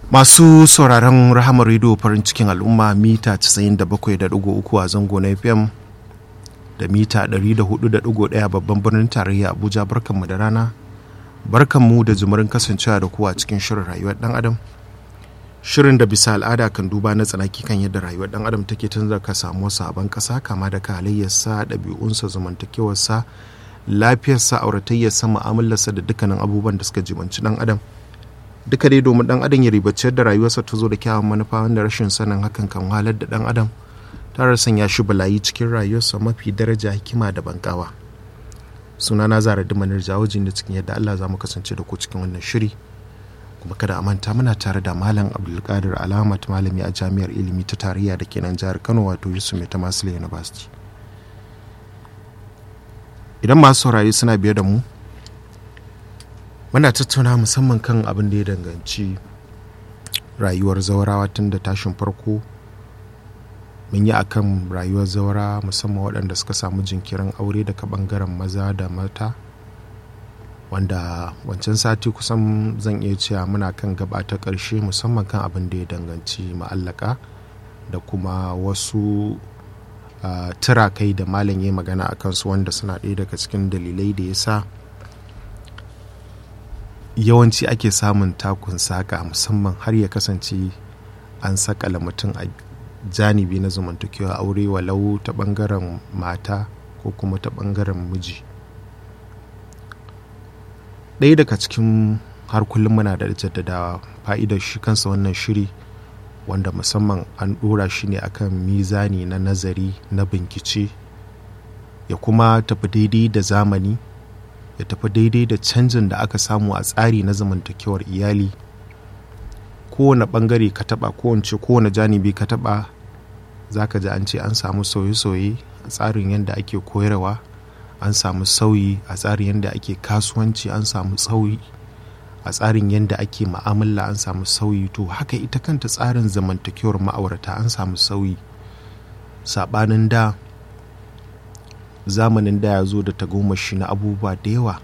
Masu sauraron rahamar rediyo farin cikin al'umma mita 97.3 a zango na FM da mita 104.1 babban birnin tarayya Abuja barkanmu da rana. Barkanmu da jimurin kasancewa da kuwa cikin shirin rayuwar dan Adam. Shirin da bisa al'ada kan duba na tsanaki kan yadda rayuwar dan Adam take tun da ka samu sabon kasa kama da halayyarsa, ɗabi'unsa, zamantakewarsa, lafiyarsa, auratayyarsa, mu'amalarsa da dukkanin abubuwan da suka jibanci dan Adam. duka dai domin dan adam ya ribaci da rayuwarsa ta zo da kyawun manufa wanda rashin sanin hakan kan wahalar da dan adam tare sanya shi balayi cikin rayuwarsa mafi daraja hikima da bankawa suna na zara dimanar jawajin da cikin yadda allah za mu kasance da ku cikin wannan shiri kuma kada a manta muna tare da malam abdulkadir alamat malami a jami'ar ilimi ta tarayya da kenan jihar kano wato yusuf mai ta university idan masu saurari suna biye da mu muna tattauna musamman kan abin da ya danganci rayuwar zaurawa tun da tashin farko mun yi akan rayuwar zaura musamman waɗanda suka samu jinkirin aure daga ɓangaren maza da mata wanda wancan sati kusan zan iya cewa muna kan gaba ta ƙarshe musamman kan abin da ya danganci ma'allaka da kuma wasu uh, turakai da malam ya magana a kansu wanda suna ɗaya daga cikin dalilai da ya sa yawanci ake samun takun saƙa musamman har ya kasance an sakala mutum a janibi na zamantakewa aure walau ta ɓangaren mata ko kuma ta ɓangaren miji ɗaya daga cikin har kullum muna da jaddadawa fa'idar shi kansa wannan shiri wanda musamman an ɗora shi ne akan mizani na nazari na bincike ya kuma tafi daidai da zamani ya tafi daidai da canjin da aka samu a tsari na zamantakewar iyali kowane bangare ka taba kowace kowane janibi ka taba za ka ji an ce an samu sauye-sauye a tsarin yadda ake koyarwa an samu sauyi a tsarin yadda ake kasuwanci an samu sauyi a tsarin yadda ake ma'amala an samu sauyi to haka ita kanta tsarin zamantakewar ma'aurata an samu sauyi saɓanin da zamanin da ya zo da tagomashi na abubuwa da yawa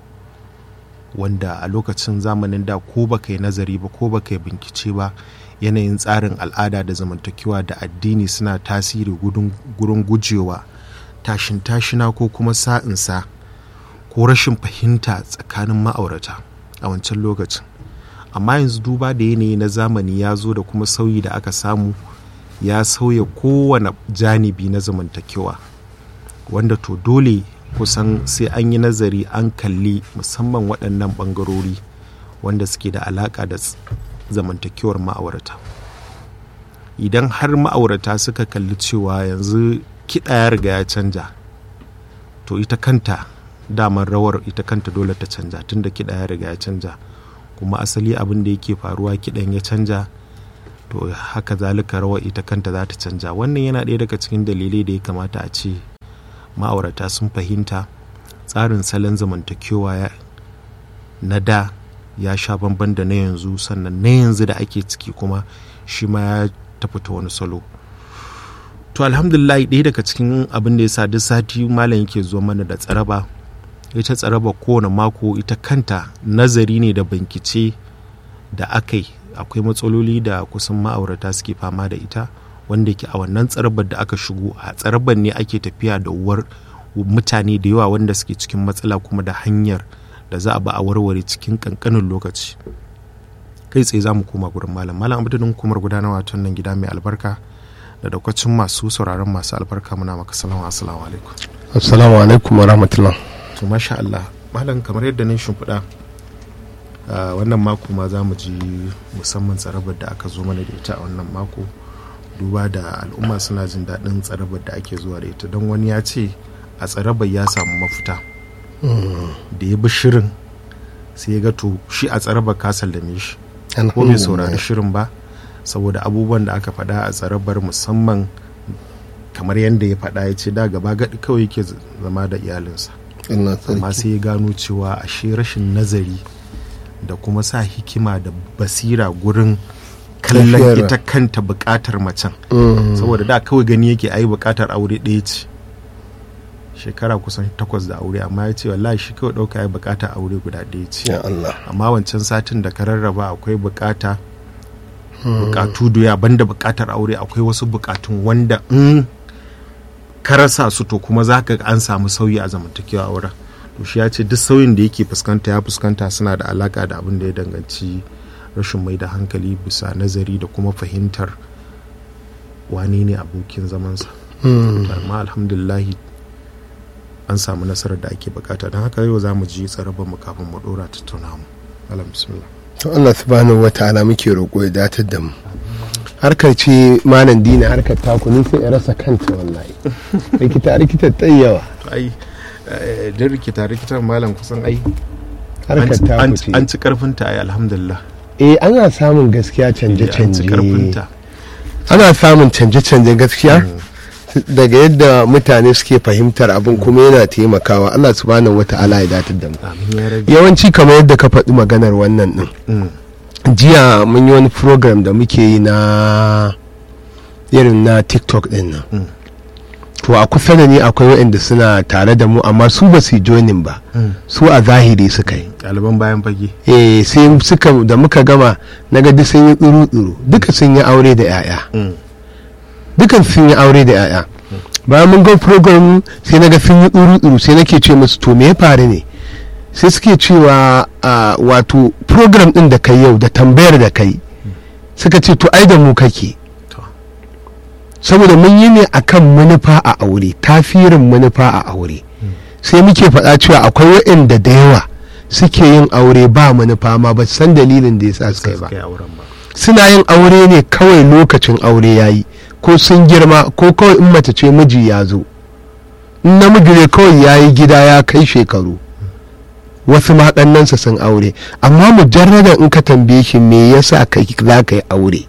wanda a lokacin zamanin da ko baka yi nazari ba ko baka yi bincike ba yanayin tsarin al'ada da zamantakewa da addini suna tasiri gurin gujewa tashin tashina ko kuma sa'insa ko rashin fahimta tsakanin ma'aurata a wancan lokacin amma yanzu duba da yanayi na zamani ya zo da kuma sauyi da aka samu ya sauya kowane janibi na zamantakewa wanda to dole kusan sai an yi nazari an kalli musamman waɗannan ɓangarori wanda suke da alaƙa da zamantakewar ma'aurata idan har ma'aurata suka kalli cewa yanzu kiɗa ya riga ya canja to ita kanta daman rawar ita kanta dole ta canja tunda kiɗa ya riga ya canja kuma asali abin da yake faruwa kiɗan ya canja to haka zalika rawar ita kanta za ta canja wannan yana ɗaya daga cikin dalilai da ya kamata a ce ma'aurata sun fahimta tsarin salon zamantakewa na da ya sha bamban da na yanzu sannan na yanzu da ake ciki kuma shi ma ya tafi ta wani salo to alhamdulillah ɗaya daga cikin abin da ya sa duk sati malam yake zuwa mana da tsaraba ita tsaraba kowane mako ita kanta nazari ne da bankice da aka yi akwai matsaloli da kusan ma'aurata suke fama da ita wanda ke a wannan tsarabar da aka shigo a tsarabar ne ake tafiya da uwar mutane da yawa wanda suke cikin matsala kuma da hanyar da za a ba a warware cikin kankanin lokaci kai tsaye za mu koma gurin malam malam abudin hukumar gudanarwa ta nan gida mai albarka da daukacin masu sauraron masu albarka muna maka salamu assalamu alaikum assalamu alaikum wa rahmatullah to masha Allah malam kamar yadda nan shimfiɗa wannan mako ma za mu ji musamman tsarabar da aka zo mana da ita a wannan mako duba da al'umma suna jin daɗin tsarabar da ake zuwa da ita don wani ya ce a tsarabar ya samu mafita da ya bi shirin sai ya ga to shi a tsarabar ka sallame shi ko bai saurari shirin ba saboda abubuwan da aka faɗa a tsarabar musamman kamar yadda ya faɗa ya ce da gaba gaɗi kawai yake zama da iyalinsa amma sai ya gano cewa ashe rashin nazari da kuma sa hikima da basira gurin kallon ita kanta bukatar macen saboda da kawai gani yake ayi bukatar aure ɗaya ce shekara kusan takwas da aure amma ya ce wallahi shi kawai ɗauka ya bukatar aure guda ɗaya ce ya Allah amma wancan satin da ka rarraba akwai bukata bukatu doya banda bukatar aure akwai wasu bukatun wanda in ka rasa su to kuma za ka an samu sauyi a zamantakewa auren to shi ya ce duk sauyin da yake fuskanta ya fuskanta suna da alaka da abin da ya danganci rashin mai da hankali bisa nazari da kuma fahimtar wane ne abokin zamansa amma alhamdulillahi an samu nasarar da ake bukata don haka yau za mu ji tsarabar mu kafin mu dora tattauna mu alam bismillah to Allah subhanahu wa ta'ala muke roƙo ya datar da mu harkar ce malam dina harkar taku ni sai ya rasa kanta wallahi rikita rikita yawa to ai din rikita rikitar malam kusan ai harkar taku ce an ci karfinta ai alhamdulillah eh ana samun gaskiya an ci canje-canje karfinta ana samun canje-canje gaskiya daga yadda mutane suke fahimtar abin kuma yana taimakawa Allah subhanahu wa ta'ala ya datar da mu amin ya rabi yawanci kamar yadda ka faɗi maganar wannan din Mm, jiya mun yi wani program da muke yi na irin na tiktok din nan Mm. to a kusa da ni akwai waɗanda suna tare da mu amma su ba su yi joinin ba mm. su a zahiri suka yi ɗaliban bayan fage eh sai suka da muka gama na ga duk sun yi tsuru-tsuru duka sun yi aure da 'ya'ya Mm, dukan sun yi aure da 'ya'ya bayan mun ga program sai na ga sun yi tsuru-tsuru sai nake ce musu to me ya faru ne sai suke cewa a, wato program din da kai yau da tambayar da kai suka ce to ai da mu kake to saboda mun yi ne akan manufa a aure tafirin manufa a aure sai muke faɗa cewa akwai waɗanda da yawa suke yin aure ba manufa ma ba su san dalilin da ya sa suka yi ba suka yi auren ba suna yin aure ne kawai lokacin aure ya yi ko sun girma ko kawai in mace ce miji ya zo in namiji ne kawai ya yi gida ya kai shekaru wasu maɗannansa sun aure amma mujarradan in ka tambaye shi me yasa kai za ka yi aure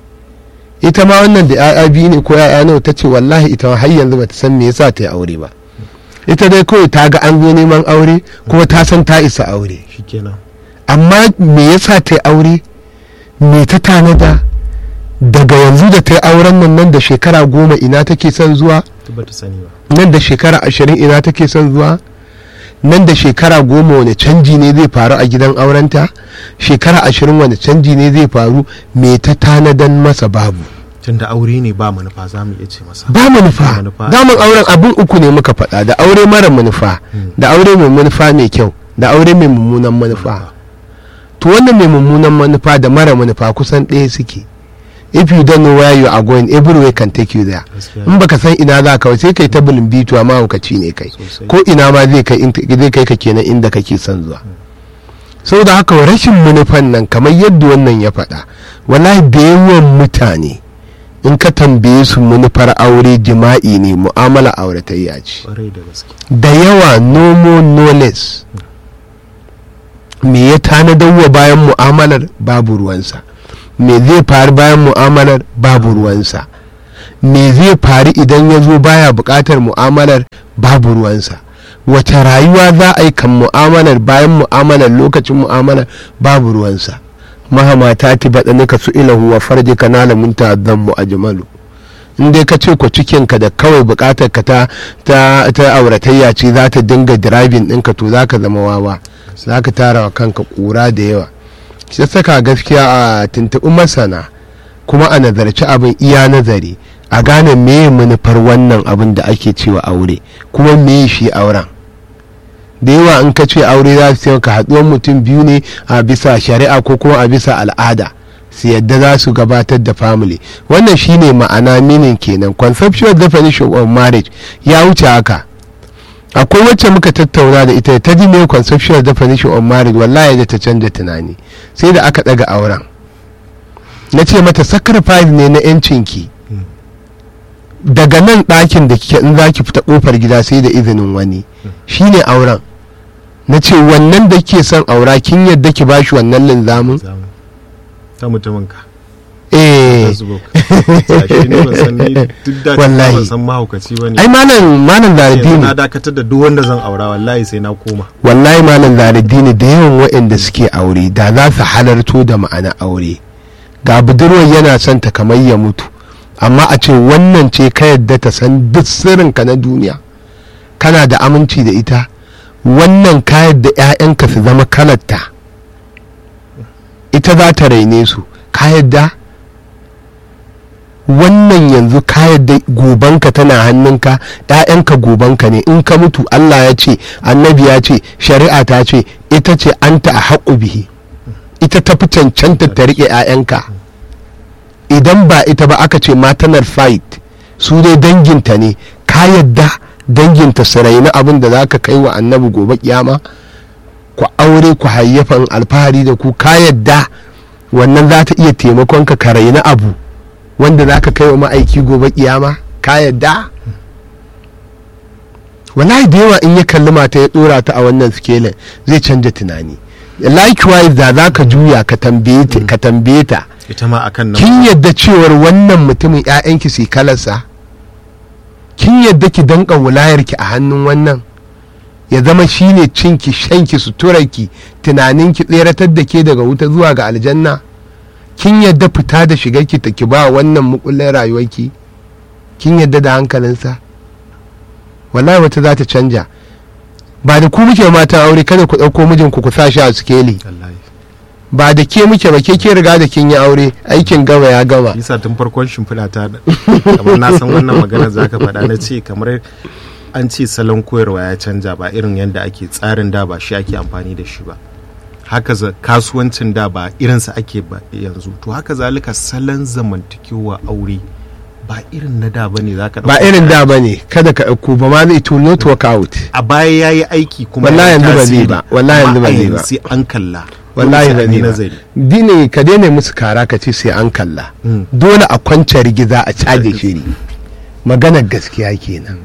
ita ma wannan da 'ya'ya biyu ne ko 'ya'ya nawa ta ce wallahi ita har yanzu bata san me yasa ta yi aure ba ita dai kawai ta ga an zo neman aure kuma ta san ta isa aure shikenan amma me yasa ta yi aure me ta tanada daga yanzu da ta yi auren nan nan da shekara goma ina take son zuwa duk bata sani ba nan da shekara ashirin ina take son zuwa nan da shekara goma wani canji ne zai faru a gidan aurenta shekara ashirin wani canji ne zai faru me ta tanadan masa babu tunda aure ne ba manufa za mu iya ce masa ba manufa manufa. daman auren abin uku ne muka faɗa da aure mara manufa da aure mai manufa mai kyau da aure mai mummunan manufa to wannan mai mummunan manufa da mara manufa kusan ɗaya suke if you don't know where you are going everywhere can take you there Gaskiya in baka san ina za ka ba sai kai ta bulin bitu amma hukaci ne kai Sosai. ko ina ma zai kai in- zai kai ka kenan inda kake son zuwa saboda haka rashin manufan nan kamar yadda wannan ya faɗa wallahi da yawan mutane in ka tambaye su manufar aure jima'i ne mu'amala auratayya ce kwarai da gaske da yawa no more no less me ya tanadar wa bayan mu'amalar babu ruwansa me zai faru bayan mu'amalar babu ruwansa me zai faru idan ya zo baya buƙatar mu'amalar babu ruwansa wace rayuwa za a yi kan mu'amalar bayan mu'amalar lokacin mu'amalar babu ruwansa mahama ta ti baɗanika su ilahu wa farji ka nala mun ta'azzan mu ajmalu in dai ka ce ko cikinka da kawai buƙatar ka ta ta ta auratayya ce za ta dinga driving ɗinka to za ka zama wawa za ka tara wa kanka ƙura da yawa shi saka gaskiya a tuntuɓi masana kuma a nazarci abin iya nazari a gane meye manufar wannan abin da ake cewa aure kuma meye shi auren da yawa in ka ce aure za su ka haɗuwar mutum biyu ne a bisa shari'a ko kuma a bisa al'ada su yadda za su gabatar da family wannan shine ma'ana minin kenan conceptual definition of marriage ya wuce haka akwai wacce muka tattauna da ita ta ji me conceptual definition of marriage wallahi da ta canza tunani sai da aka daga auren na ce mata sacrifice ne na yancinki daga nan ɗakin da kike in za ki fita ƙofar gida sai da izinin wani shine auren na ce wannan da ke son aura kin yadda ki bashi wannan linzamin Zamu. ta mutumin ka eh Facebook shi ne ban san ni duk da Wallahi. ban san mahaukaci bane ai malam malam yanzu zaradini na dakatar da duk wanda zan aura wallahi sai na koma wallahi malam zaradini da yawan waɗanda suke aure da za su halarto da ma'ana aure ga budurwar yana son ta kamar ya mutu amma a ce wannan ce ka yadda ta san duk sirrinka na duniya kana da aminci da ita wannan ka yadda 'ya'yanka su zama kalarta ita za ta raine su ka yadda wannan yanzu ka yadda gobanka tana hannunka ‘ya'yanka gobanka ne in ka mutu Allah ya ce annabi ya ce shari'a ta ce ita ce an ta a haƙu bihi ita ta fi cancanta ta riƙe ‘ya'yanka idan ba ita ba aka ce matanar fight su dai danginta ne ka yadda danginta su raini abin da za ka kai wa annabi gobe kiyama ku aure ku hayyafan alfahari da ku ka yadda wannan za ta iya taimakon ka ka raini abu wanda za ka kai wa ma'aiki gobe kiyama ka yadda wallahi da yawa in ya kalli mata ya dora ta a wannan sikelin zai canja tunani likewise da za ka juya ka tambaye ta ka tambaye ta ita ma akan nan kin yadda cewar wannan mutumin 'ya'yanki su yi kalarsa kin yadda ki danka wulayarki a hannun wannan ya zama shine cinki shanki suturarki tunaninki tseratar da ke daga wuta zuwa ga aljanna kin yadda fita da shigarki ta ki ba wannan mukullin rayuwarki kin yadda da hankalinsa wallahi wata za ta canja ba da ku muke matan aure kada ku ɗauko mijinku ku sa shi a sikeli wallahi ba da ke muke ba ke ke riga da kin yi aure aikin gama ya gama yasa tun farkon shimfiɗa ta kamar na san wannan magana za ka faɗa na ce kamar an ce salon koyarwa ya canja ba irin yadda ake tsarin da ba shi ake amfani da shi ba haka za kasuwancin da ba irinsa ake ba yanzu to haka zalika salon zamantakewa aure ba irin na da bane za ka ba irin da ba ne kada ka ɗauko ba ma zai to not work out a baya ya yi aiki kuma Wallahi ya yi yanzu ba zai tasiri. ba, wallahi yanzu ba Amma a zai ba. yanzu sai an kalla wallahi Dole ba sai an yi ne ba nazari dine ka daina musu kara ka ce sai an kalla Mm. dole a kwance rigiza a caje shiri maganar gaskiya kenan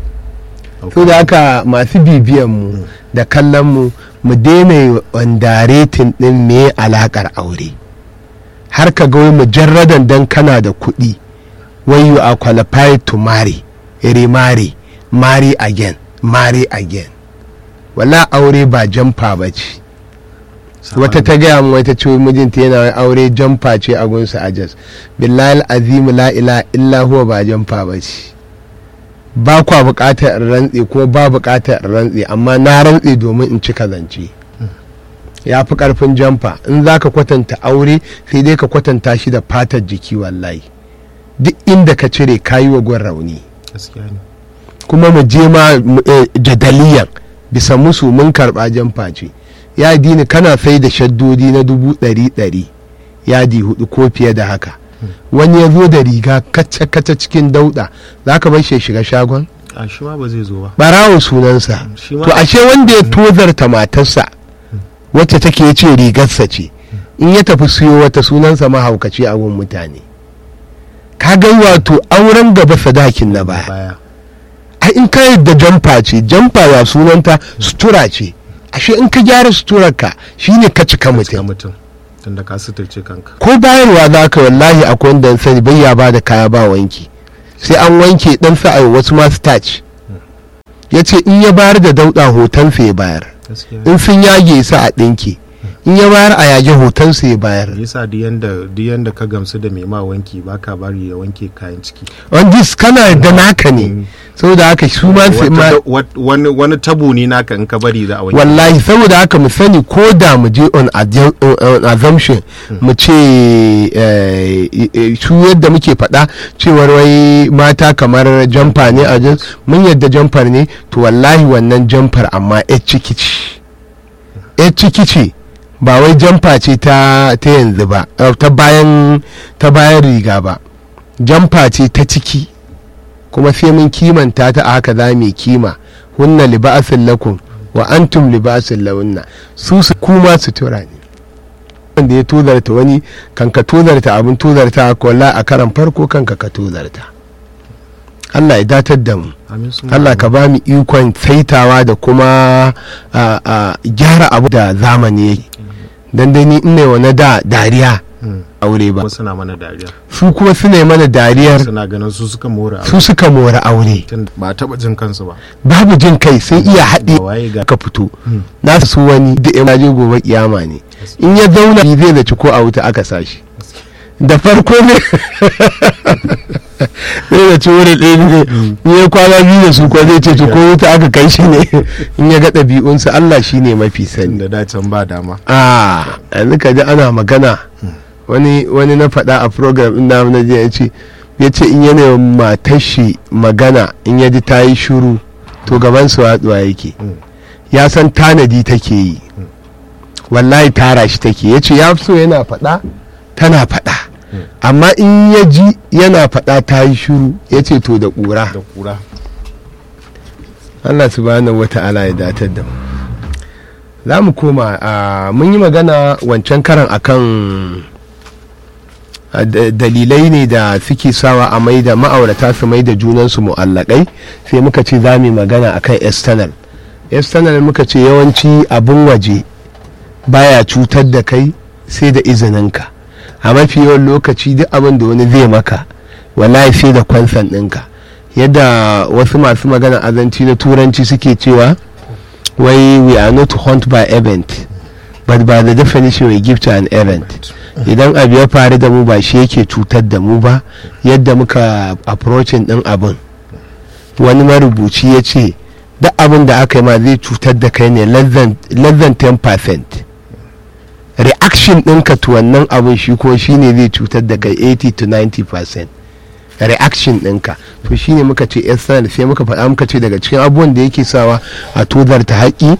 so da haka masu bibiyan mu da kallon mu mu daina wandaretin din me alakar aure har ka ga wai mujarradan dan kana da kuɗi wai you are qualified to marry remarry marry again marry again wala aure ba jamfa ba ce wata ta gaya min wata ce mijinta yana wai aure jamfa ce a gunsa a jas billahi azim la ila illa huwa ba jamfa ba ce ba kwa bukatar in rantse ko ba bukatar in rantse amma na rantse domin in cika zance ya fi karfin jamfa in za ka kwatanta aure sai dai ka kwatanta shi da fatar jiki wallahi duk inda ka cire kayi wa gwan rauni gaskiya ne kuma mu je ma mu, eh, jadaliyan bisa musu mun karɓa jamfa ce ya dini kana sai da shaddodi na dubu ɗari ɗari yadi hudu ko fiye da haka wani ya zo da riga kaca-kaca cikin dauɗa za ka bar shi ya shiga shagon a shi ma ba zai zo ba barawo sunansa shi ma to ashe wanda ya tozarta matarsa wacce take ce rigarsa ce in ya tafi siyo wata sunansa mahaukaci a gun mutane ka ga wato auren gaba sadakin na baya baya ai in ka yadda jamfa ce jamfa ya sunanta sutura ce ashe in ka gyara suturarka shine ka cika ga mutum mutum tunda ka suturce kanka ko bayarwa za ka wallahi akwai wanda na sani bai ya ba da kaya ba wanki sai an wanke dan sa a wasu ma starch ya ce in ya bayar da dauɗa hotonsa ya bayar gaskiya in sun yage sa a ɗinke in ya bayar a yage hotonsa ya bayar yasa duk yanda duk yanda ka gamsu da mai ma wanki baka bari ya wanke kayan ciki wanda kana da naka ne saboda haka su ma sai ma Wata- wat- wani wani tabo ne naka in ka bari za a wanke wallahi saboda haka mu sani ko da mu je on adju- on assumption mu ce eh, eh, su yadda muke faɗa cewar wai mata kamar jamfa ne a jin mun yadda jamfar ne to wallahi wannan jamfar amma yar ciki ce yar ciki ce ba wai jamfa ce ta ta yanzu ba eh, ta bayan ta bayan riga ba jamfa ce ta ciki kuma sai mun kimanta ta a haka za mu yi kima hunna liba'asin lakum wa antum libasin lahunna su su kuma sutura ne wanda ya tozarta wani kan ka tozarta abin tozarta ko la a karan farko kanka ka tozarta Allah ya datar da mu Amin sun Allah ka ba mu ikon saitawa da kuma a, a, gyara abu da zamani yake dan dai ni ina wani da dariya Mm. aure ba kuma suna mana dariya su kuma su ne mana dariyar suna ganin su suka more su suka mora aure tun ba taba jin kansu ba babu jin kai sun iya haɗe Ba waye ga ka fito Mm. na su wani da ya je gobe kiyama ne in ya zauna zai zaci ko a wuta aka sashi da farko ne zai zaci wuri ɗaya ne in ya kwana biyu da su ko zai ce ko wuta aka kai shi ne in ya ga ɗabi'unsa Allah shi ne mafi sani da dacen ba dama a yanzu ka ji ana magana wani wani na faɗa a program ɗin namu na jiya ya ce ya ce in yana matar shi magana in ya ji ta yi shuru to gaban su watsuwa yake Mm. ya san tanadi take yi wallahi tara shi take ya ce ya fi so yana faɗa tana faɗa amma in ya ji yana faɗa ta yi shuru ya ce to da ƙura da kura Allah subhanahu wata'ala ya datar da mu za mu koma a mun yi magana wancan karan akan a, da- dalilai ne da suke sawa a mai da ma'aurata su mai da junansu mu'allakai sai muka ce za mu yi magana akan external external muka ce yawanci abin waje baya cutar da kai sai da izininka a mafi yawan lokaci duk abin da wani zai maka wallahi sai da kwansan ɗinka yadda wasu masu magana azanci na turanci suke cewa wai we are not hunt by event but by the definition we give to an event idan abu ya faru da mu ba shi yake cutar da mu ba yadda muka approaching din abin wani marubuci ya ce duk abin da aka yi ma zai cutar da kai ne less than less than 10% reaction ɗinka to wannan abin shi ko shi ne zai cutar da kai 80 to 90% reaction ɗinka to shi ne muka ce external sai muka faɗa muka ce daga cikin abubuwan da yake sawa a tozarta haƙi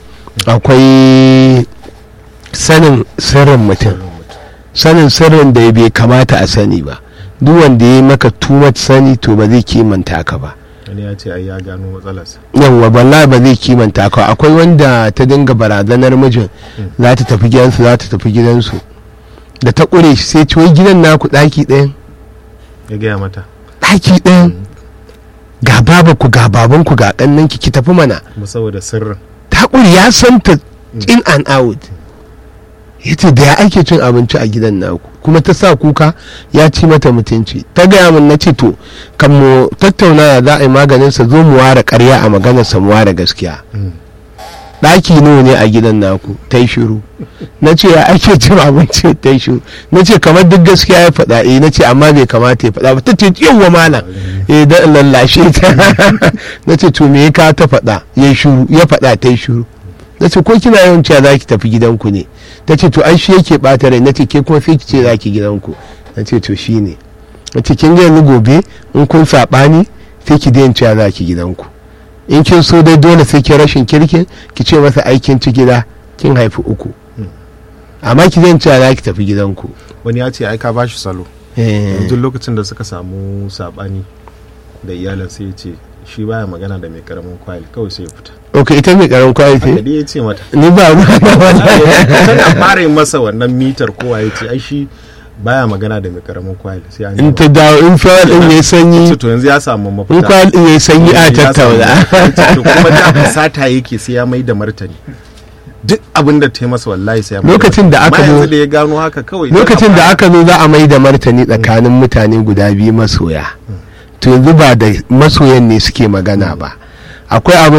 akwai sanin sirrin mutum sanin sirrin da bai kamata a sani ba duk wanda ya yi maka too much sani to ba zai kimanta ka ba wani ya ce ai ya gano matsalarsa yawwa balla ba zai kimanta ka akwai wanda ta dinga barazanar mijin za ta tafi gidansu za ta tafi gidansu da ta ƙure shi sai ci wai gidan naku ɗaki ɗayan ya gaya mata ɗaki ɗayan ga babanku ga babanku ga ƙannanki ki tafi mana kuma saboda sirrin ta ƙure ya san ta in and out ya ce da ya ake cin abinci a gidan naku kuma ta sa kuka ya ci mata mutunci ta gaya min na ce to kan mu tattauna ya za a yi maganinsa zo mu ware karya a maganarsa mu ware gaskiya ɗaki nawa ne a gidan naku ta yi shiru na ce ya ake cin abinci ta yi shiru na ce kamar duk gaskiya ya faɗa eh na ce amma bai kamata ya faɗa ba ta ce yawwa malam eh da lallashe ta na ce to me ya ka ta faɗa ya shiru ya faɗa ta yi shiru na ce ko kina yawan cewa za ki tafi gidanku ne ta ce to ai shi yake ɓata rai na ce ke kuma sai ki ce za ki gidanku na ce to shi ne na ce kin ga yanzu gobe in kun saɓani sai ki daina cewa za ki gidanku in kin so dai dole sai ki rashin kirkin ki ce masa aikin ci gida kin haifi uku amma ki daina cewa za ki tafi gidanku wani ya ce ai ka bashi salo Eh, yanzu lokacin da suka samu sabani da iyalin sai ya ce shi baya magana da mai karamin kwali kawai sai ya fita ok ita mai karan kwaye haka ce dai ya ce mata ni ba ruwa na wannan tana fara yin masa wannan mitar kowa ya ce ai shi baya magana da mai karamin kwali sai an in yi ta dawo in fawar din ya sanyi to yanzu ya samu in mafita kwal din ya sanyi a Ya samu tattauna mafita. To kuma da fasata yake sai ya mai da martani duk abin da ta yi masa wallahi sai ya mai Lokacin da aka Amma zo- yanzu da ya gano haka kawai lokacin da aka zo za a mai da martani tsakanin mutane guda biyu masoya to yanzu ba da masoyan ne suke magana ba akwai abin